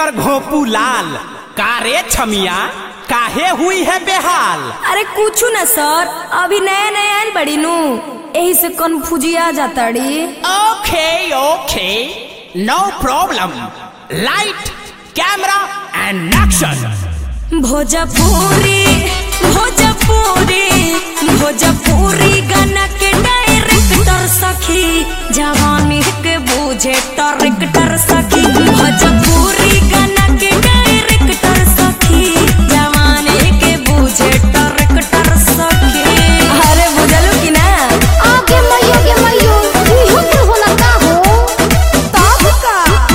Director घोपू लाल कारे छमिया काहे हुई है बेहाल अरे कुछ ना सर अभी नया नया आयल बड़ी नू यही से कन्फ्यूजिया जाताड़ी okay okay no problem light camera and action Bhojpuri Bhojpuri Bhojpuri गाना के डायरेक्टर सखी जवानी के बूझे डायरेक्टर सखी भोजपुरी गाना के डायरेक्टर सखी जवानी के बूझे डायरेक्टर सखी अरे बुझलू कि ना आगे मैयो गे मैयो इहो के होला का हो तब का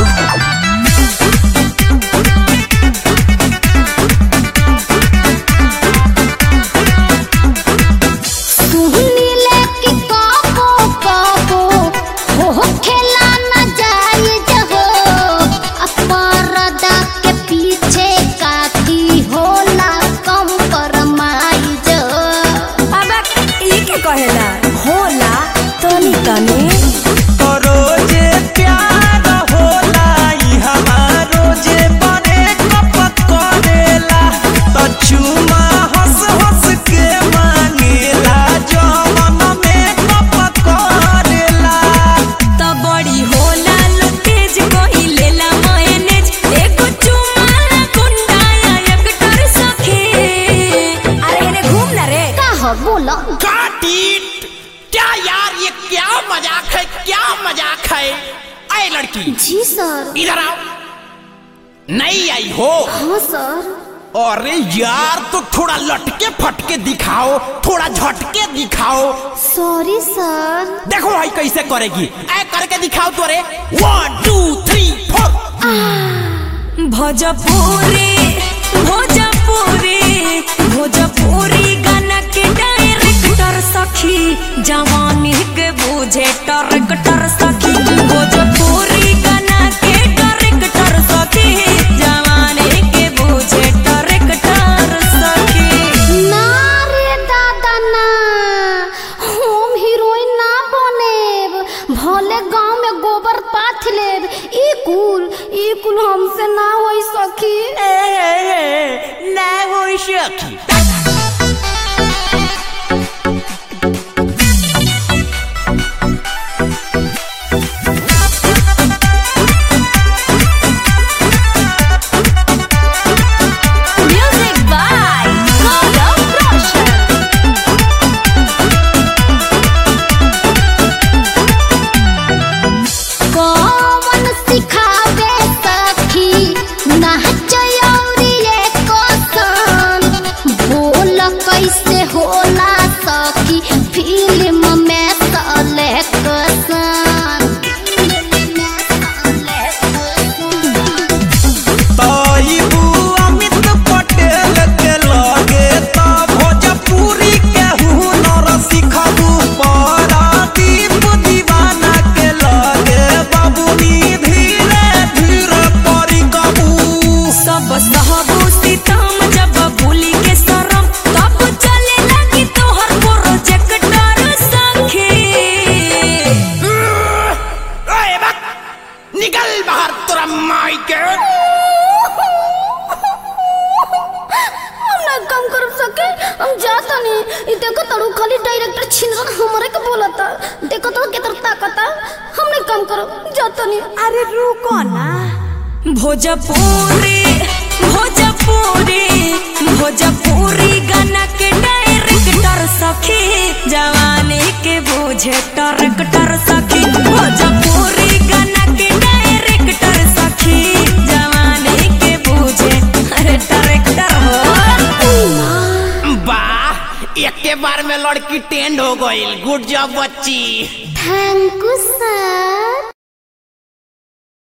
सुहनी लेके काबो काबो हो हो खेला न जाए जहो अपरदा के पीछे काकी होला कम परमाई जो अब ई के कहेला होला तनी तनी रोजे प्यार होला ई हमारो जे बने कपत करेला त चुमा हंस हंस के मांगेला जवन में कपत करेला त बड़ी होला लो तेज कोई लेला मायनेज एगो चुमाला गुंडाया एक कर सखे अरे हेने घूम ना रे का हो बोला Got it! क्या यार ये क्या मजाक है क्या मजाक है अरे लड़की जी सर इधर आओ नहीं आई हो हाँ सर अरे यार तो थोड़ा लटके फटके दिखाओ थोड़ा झटके दिखाओ सॉरी सर देखो भाई कैसे करेगी ऐ करके दिखाओ तो अरे one two three four Bhojpuri Bhojpuri Bhojpuri गाना के डायरेक्टर सखी जवानी के बूझे डायरेक्टर सखी भोजपुरी गाना के डायरेक्टर सखी जवानी के बूझे डायरेक्टर सखी ना रे दादा ना हम हीरोइन ना बनेब भले गांव में गोबर पाथ लेब ई कुल ई कुल हमसे ना होई सखी ना वो सखी म्यूजिक बाय गौरव रोशन कौन सिखावे सखी नाचयौरी कोसन बोल कैसे होला सखी फिल्म में सले कसन ताइबू अमित पटेल के लगे त भोजपुरी के हुनर सिखबू परादीप दीवाना के लगे बाबूनी धीरे धीरे परी कबू सब सहबू सीतम जब भूली के शरम तब चले लगी तोहर प्रोजेक्टर सखी ओए बक निकल बाहर तोरा माई के हम ना काम कर सके हम जाता नहीं ई देखो तड़ू खाली डायरेक्टर छिनरन हमरे के बोलता देखो तो केतर ताकता हम नहीं काम करो जाता नहीं अरे रुको ना भोजपुरी भोजपुरी भोजपुरी गाना के डायरेक्टर सखी जवानी के बूझे डायरेक्टर सखी भोजपुरी गाना के डायरेक्टर सखी जवानी के बूझे अरे डायरेक्टर हो वाह एक के बार में लड़की टेंड हो गई गुड जॉब बच्ची थैंक यू सर